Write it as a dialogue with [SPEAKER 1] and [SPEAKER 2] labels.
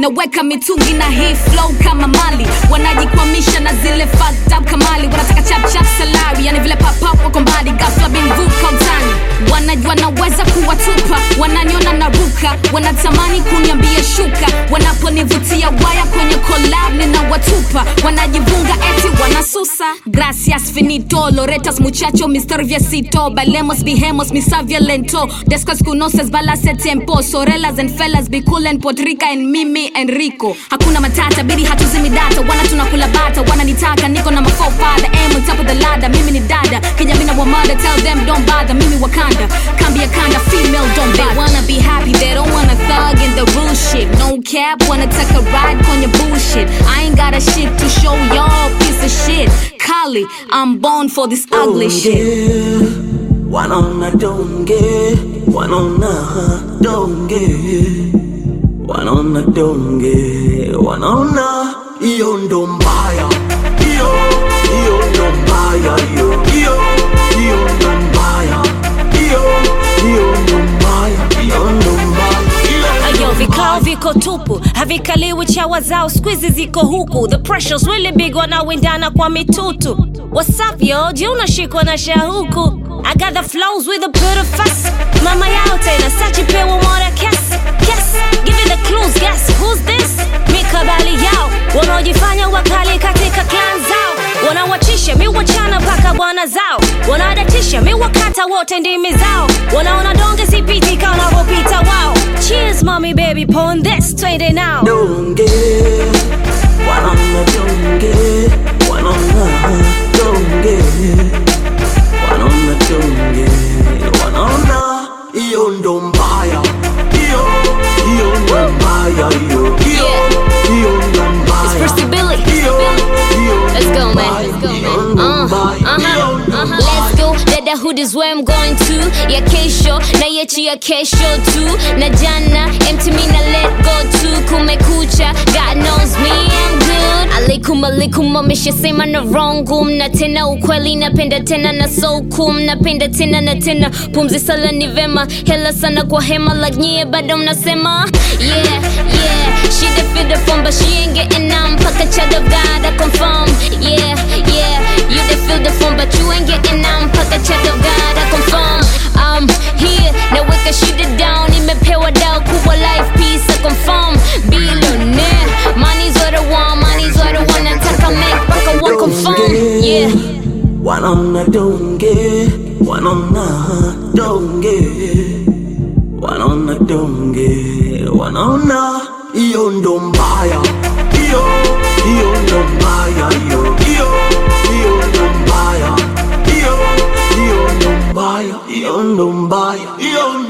[SPEAKER 1] naweka mitungi na hii flow kama mali wanajikwamisha na zile fucked up kamali wanataka chap chap salary yani vile papap wako mbali ghafla bimvuka utani wanajua naweza kuwatupa wananiona na ruka wanatamani kuniambia shuka wanaponivutia waya kwenye collab ninawatupa wanajivunga eti wanasusa gracias finito loretas muchacho mister viesito balemos bihemos misavia lento descos conoces balase tempo sorelas and fellas be cool and podrica and mimi enrico hakuna matata bidi hatuzimi data wana tunakula bata wananitaka niko na mafofada aim on top of the ladder mimi ni dada kinyamina wamada tell them don't bother mimi wakanda kambi ya kanda female don't they wanna be happy they don't wanna thug in the real shit no cap wanna take a ride on your bullshit i ain't got a shit to show y'all piece of shit Kali, I'm born for this ugly shit
[SPEAKER 2] wanaona donge wanaona donge wanaona donge wanaona hiyo ndo mbaya hiyo hiyo ndo mbaya hiyo hiyo hiyo ndo mbaya hiyo hiyo ndo mbaya hiyo ndo mbaya hiyo
[SPEAKER 3] Ayo, vikao viko tupu havikaliwi chawa zao skwizi ziko huku the pressures really big wanawindana kwa mitutu What's up yo je unashikwa na shahuku I got the flows with a bit of fuss mama yao tena sachi pewa mwana kes yes give it the clues guess who's this mikabali yao wanaojifanya wakali katika clan zao wanawachisha mi wachana mpaka bwana zao wanadatisha mi wakata wote ndimi zao wanaona donge sipiti ka wanavyopita wao cheers mommy baby pon this twende now
[SPEAKER 2] donge wanaona donge wanaona donge wanaona donge wanaona hiyo ndo mbaya hiyo hiyo ndo mbaya hiyo hiyo hiyo ndo mbaya
[SPEAKER 1] First Billy.
[SPEAKER 2] hiyo hiyo
[SPEAKER 1] Let's
[SPEAKER 2] ndo
[SPEAKER 1] go, man.
[SPEAKER 2] mbaya,
[SPEAKER 1] Let's go,
[SPEAKER 2] hiyo
[SPEAKER 1] man.
[SPEAKER 2] ndo
[SPEAKER 1] Uh,
[SPEAKER 2] mbaya, hiyo
[SPEAKER 1] uh-huh,
[SPEAKER 2] ndo
[SPEAKER 1] uh-huh.
[SPEAKER 2] mbaya.
[SPEAKER 1] Let's go. Dada hood is where I'm going to. Ya kesho na yechi ya kesho tu. Na jana empty me na let go to. Kumekucha, God knows me I'm good. Alaikum alaikum ameshasema na wrong na tena ukweli napenda tena na so cool napenda tena na tena pumzi sala ni vema hela sana kwa hema like nyie bado mnasema yeah yeah she the fit the phone but she ain't getting none mpaka chada God I confirm yeah yeah you the feel the phone but you ain't getting none mpaka chada God I confirm I'm here naweka shida down imepewa dao kubwa life peace I confirm billionaire money's what I want money's what I want nataka make mpaka wa confirm yeah
[SPEAKER 2] wanaona donge wanaona donge wanaona donge wanaona hiyo ndo mbaya hiyo hiyo ndo mbaya hiyo hiyo hiyo ndo mbaya hiyo hiyo ndo mbaya hiyo ndo mbaya hiyo